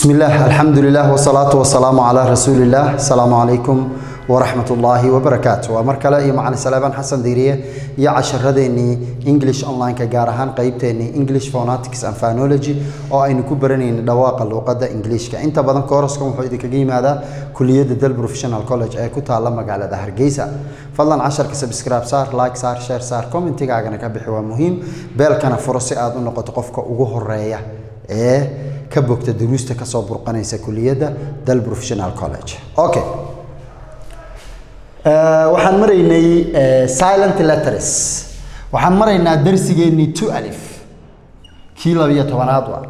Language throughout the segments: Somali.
بسم الله الحمد لله والصلاة والسلام على رسول الله السلام عليكم ورحمة الله وبركاته ومركلة يا معنا سلام حسن ديرية يا عشر رديني English online كجارهان قيبتني English phonetics and phonology أو أي نكبرني دواق اللغة إنجليش كأنت بدن كورسكم حيد كجيم هذا كلية دل بروفيشنال كولج أي كنت على مقالة ده هرجيسة فضلا عشر كسبسكرايب صار لايك صار شير صار كومنت كاغنا كبحي مهم بل كان فرصي آدم نقطة قفك وجوه الرأيه ee ka bogta duruusta ka soo burqanaysa kuliyadda dal professional college okay waxaan maraynay silent letters waxaan maraynaa darsigeennii two alif kii labiyo tobanaad waa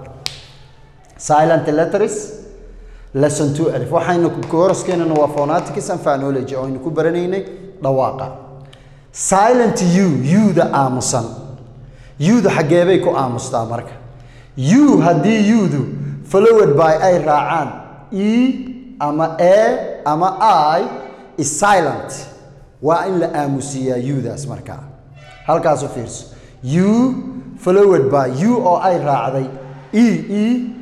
silent letters lesson two alif waxaynu kooraskeenana waa phonetics and phonology oo aynu ku baranaynay dhawaaqa silent u u-da aamusan u-da xaggeebay ku aamustaa marka u haddii yudu followed by ay raacaan e ama e ama i is silent waa in la aamusiiyaa yudaas markaa halkaas u fiirso u followed by u oo ay raacday e e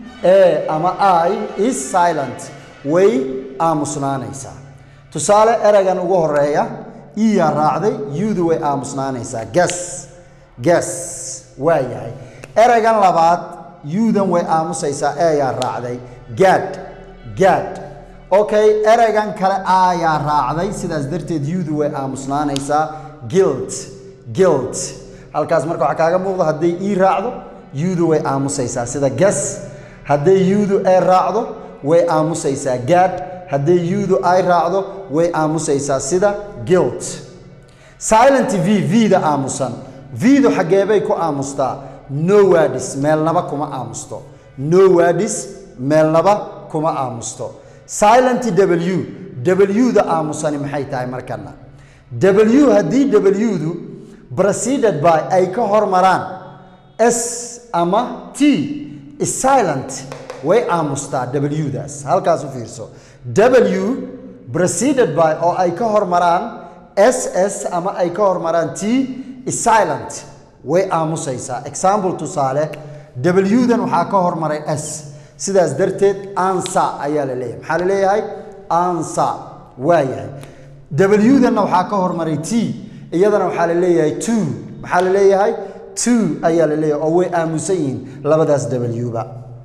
e ama i is silent way aamusnaanaysaa tusaale ereygan ugu horeeya e yaa raacday yudu way aamusnaanaysaa gas gas waa yahay ereygan labaad yudan way aamusaysaa eeyaa raacday gaad gaad okay ereygan kale aayaa raacday sidaas darteed yudu way aamusnaanaysaa guilt guilt halkaas marka waxaa kaaga muuqda hadday ii raacdo yudu way aamusaysaa sida gas hadday yudu ee raacdo way aamusaysaa gaad hadday yudu ay raacdo way aamusaysaa sida guilt silent v v-da aamusan v-du xaggeebay ku aamustaa no wadis meelnaba kuma aamusto no wadis meelnaba kuma aamusto silent w w-da aamusani maxay tahay markana w haddii w-du preceded by ay ka hormaraan s ama t is silent way aamustaa w-daas halkaas u fiirso w preceded by oo ay ka hormaraan s s ama ay ka hormaraan t is silent way aamusaysaa example tusaale w-dan waxaa ka hormaray s sidaas darteed ansa ayaa la leeyahay maxaa la leeyahay ansa waa yahay w-danna waxaa ka hormaray t iyadana waxaa la leeyahay two maxaa la leeyahay two ayaa la leeyahay oo way aamusan yihiin labadaas w-ba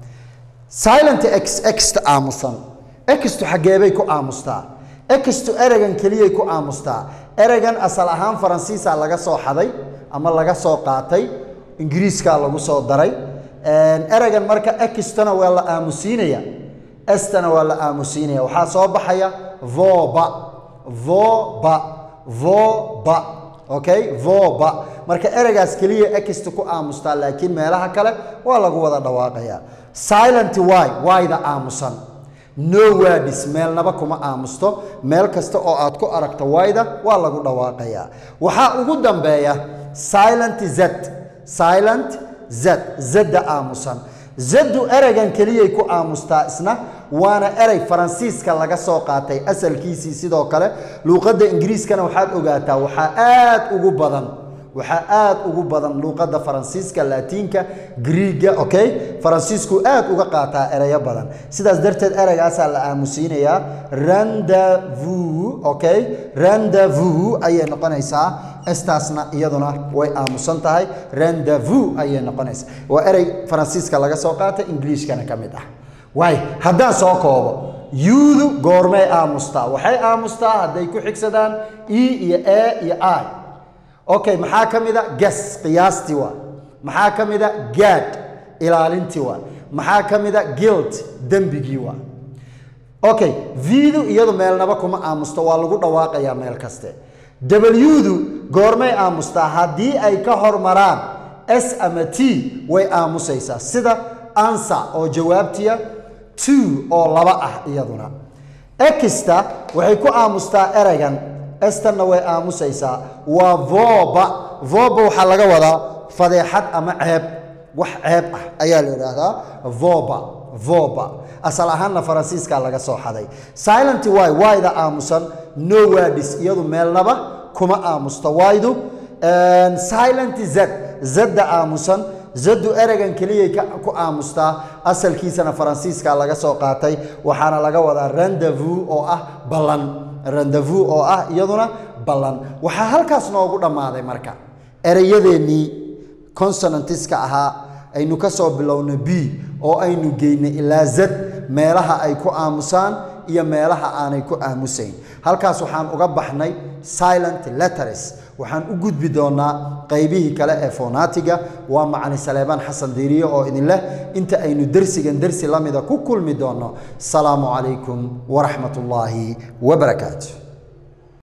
silent x xta aamusan xtu xaggeebay ku aamustaa xtu ereygan keliyay ku aamustaa ereygan asal ahaan faransiisa laga soo xaday ama laga soo qaatay ingiriiskaa lagu soo daray ereygan marka extana waa la aamusiinaya estana waa la aamusiinaya waxaa soo baxaya voba voba voba okay voba marka ereygaas keliya exta ku aamustaa laakiin meelaha kale waa lagu wada dhawaaqaya silent y yda aamusan no wadis meelnaba kuma aamusto meel kasta oo aad ku aragto wayda waa lagu dhawaaqayaa waxaa ugu dambeeya silent z silent z zda aamusan zadu ereygan keliyay ku aamustaa isna waana erey faransiiska laga soo qaatay asalkiisii sidoo kale luuqadda ingiriiskana waxaad ogaataa waxaa aad ugu badan waxaa aad ugu badan luuqadda faransiiska laatiinka griiga okay faransiisku aad uga qaataa ereyo badan sidaas darteed ereygaasaa la aamusiinayaa randavu okay randavu ayay noqonaysaa estaasna iyaduna way aamusan tahay randavu ayay noqonaysaa waa erey faransiiska laga soo qaatay ingiliishkana ka mid ah waay haddaan soo koobo yuudu goormay aamustaa waxay aamustaa hadday ku xigsadaan e iyo e iyo i okay maxaa ka mid a gas qiyaastii waa maxaa ka mid a gaad ilaalintii waa maxaa ka mid a guilt dembigii waa okay v-du iyadu meelnaba kuma aamusto waa lagu dhawaaqayaa meel kaste w-du goormay aamustaa haddii ay ka hormaraan s ama t way aamusaysaa sida ansa oo jawaabtiya two oo laba ah iyaduna exta waxay ku aamustaa ereygan estanna way aamusaysaa waa voba voba waxaa laga wadaa fadeexad ama ceeb wax ceeb ah ayaa la idhaahdaa voba voba asal ahaanna faransiiskaa laga soo xaday silent y wayda aamusan no wadis iyadu meelnaba kuma aamusto waydu silent z zda aamusan zadu ereygan keliyay ku aamustaa asalkiisana faransiiska laga soo qaatay waxaana laga wadaa rendezvous oo ah ballan rendezvous oo ah iyaduna ballan waxaa halkaas noogu dhammaaday marka ereyadeennii consonantiska ahaa aynu ka soo bilowna b oo aynu geynay ilaa zad meelaha ay ku aamusaan iyo meelaha aanay ku aamusayn halkaas waxaan uga baxnay silent letters waxaan u gudbi doonaa qaybihii kale ee fonaatiga waa macani saleebaan xasan diiriye oo idin leh inta aynu dersigan dersi la mida ku kulmi doonno asalaamu calaykum waraxmat ullaahi wabarakaatu